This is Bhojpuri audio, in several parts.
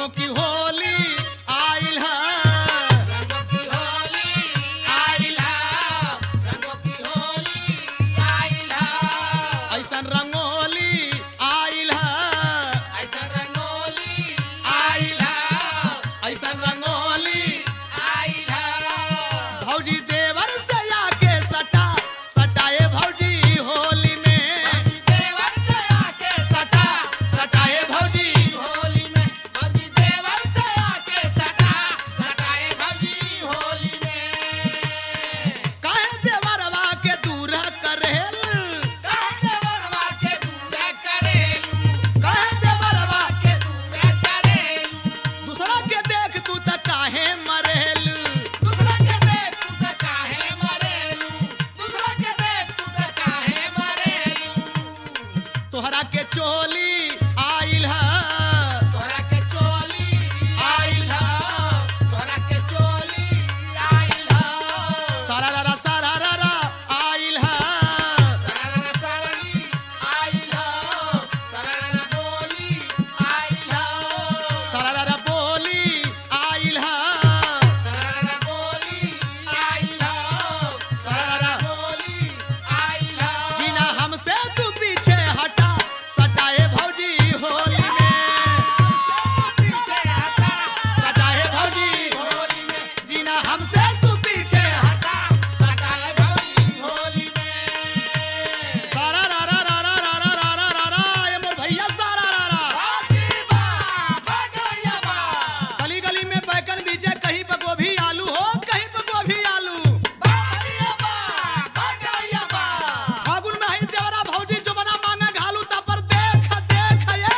रंगों की होली आइल है रंगों की होली आइल है रंगों की होली आइल है ऐसन रंगोली आइल है ऐसा रंगोली आइल है ऐसन रंगोली आइल है भौजी देवर से आके सटा सटाए भौजी होली में देवर दया के सटा सटाए भौजी होली में भौजी देवर दया के सटा सटाए भौजी होली में काहे देवरवा के दूर करेल कहाँ देवरवा के दूर करेलू काहे देवरवा के दूर करेलू दूसरा के देख तू त काहे मरेल दूसरा के देख तू त काहे मरेलू दूसरा के देख तू त काहे मरेलू तोहरा के चोली आइल है तोरा के चोली आइल ह तोरा के चोली आइल ह सारा रा सारा रा आइल है सररना सरली आइल ह सररना बोली आइल ह सारा रा बोली आइल है सररना बोली आइल ह सररना बोली आइल ह बिना हमसे तू पीछे हटा सटाए भौजी होली में पीछे हटा सटाए भौजी होली में बिना हमसे तू पीछे हटा हटा हटाए भौजी होली में सारा रा रा रा रा रा रा रा रा रा रा ये मोर भैया सारा रा रा भागी बा भगैया बा गली गली में बैगन बीजे कहीं पे गोभी आलू हो कहीं पे गोभी आलू भागिया बा भगैया बा फागुन में ही देवरा भौजी जो बना मांगा घालू ता पर देख देख ये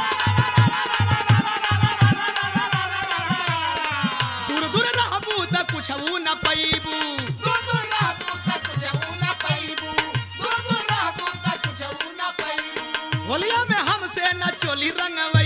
दूर दूर रहबू त कुछ न पैबू दूर रहबू त कुछऊ न पैबू दूर रहबू त कुछऊ न पैबू होलिया में हमसे न चोली रंगवे